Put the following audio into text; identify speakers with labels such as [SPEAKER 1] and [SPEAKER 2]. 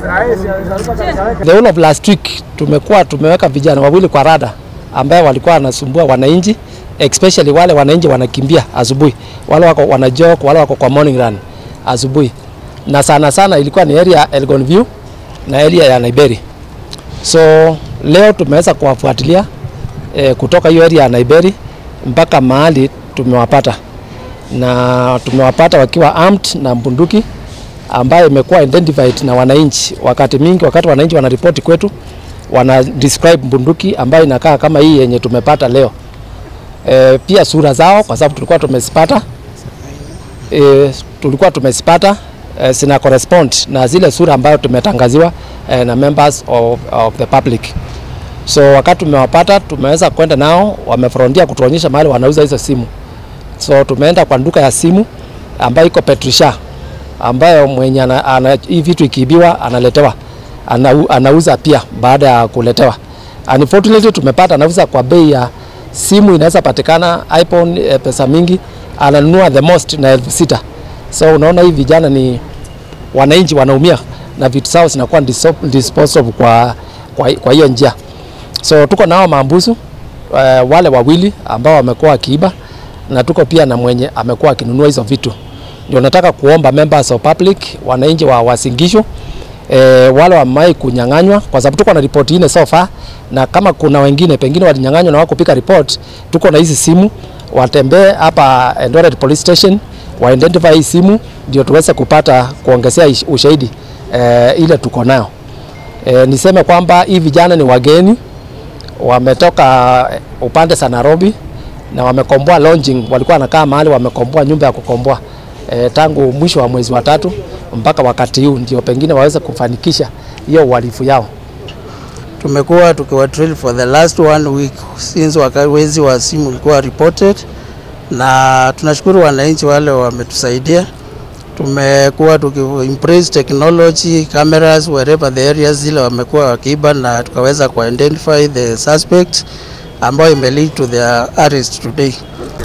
[SPEAKER 1] The whole of last week tumekuwa tumeweka vijana wawili kwa rada ambaye walikuwa wanasumbua wananchi especially wale wananchi wanakimbia asubuhi, wale wako wanajog, wale wako kwa morning run asubuhi, na sana sana ilikuwa ni area ya Elgon View na area ya Naiberi. So leo tumeweza kuwafuatilia eh, kutoka hiyo area ya Naiberi mpaka mahali tumewapata, na tumewapata wakiwa armed na bunduki ambayo imekuwa identified na wananchi. Wakati mingi, wakati wananchi wanaripoti kwetu, wana describe bunduki ambayo inakaa kama hii yenye tumepata leo. E, pia sura zao kwa sababu tulikuwa tumezipata e, tulikuwa tumezipata e, zina correspond na zile sura ambayo tumetangaziwa e, na members of, of the public. So wakati tumewapata tumeweza kwenda nao, wamefrontia kutuonyesha mahali wanauza hizo simu. So tumeenda kwa duka ya simu ambayo iko Petrisha ambayo mwenye ana, ana, hii vitu ikiibiwa analetewa ana, anauza pia baada ya kuletewa. Unfortunately tumepata anauza kwa bei ya simu inaweza patikana iPhone eh, pesa mingi ananunua the most na elfu sita. So unaona hii vijana ni wananchi wanaumia na vitu zao zinakuwa diso- disposable kwa, kwa, kwa hiyo njia. So tuko nao maambusu eh, wale wawili ambao wamekuwa wakiiba na tuko pia na mwenye amekuwa akinunua hizo vitu ndio nataka kuomba members of public, wananchi wa Wasingishu e, wale wamai kunyang'anywa, kwa sababu tuko na ripoti ine so far, na kama kuna wengine pengine walinyang'anywa na wako pika report, tuko na hizi simu, watembee hapa Eldoret Police Station wa identify hii simu, ndio tuweze kupata kuongezea ish- ushahidi e, ile tuko nayo. E, niseme kwamba hii vijana ni wageni wametoka upande za Nairobi na wamekomboa lodging, walikuwa wanakaa mahali wamekomboa nyumba ya kukomboa e, tangu mwisho wa mwezi wa tatu mpaka wakati huu, ndio pengine waweze kufanikisha hiyo uhalifu yao.
[SPEAKER 2] Tumekuwa tukiwa drill for the last one week since waka- wezi wa simu ulikuwa reported, na tunashukuru wananchi wale wametusaidia. Tumekuwa tukiimpress technology cameras wherever the areas zile wamekuwa wakiiba, na tukaweza ku identify the suspect ambayo ime lead to their arrest today.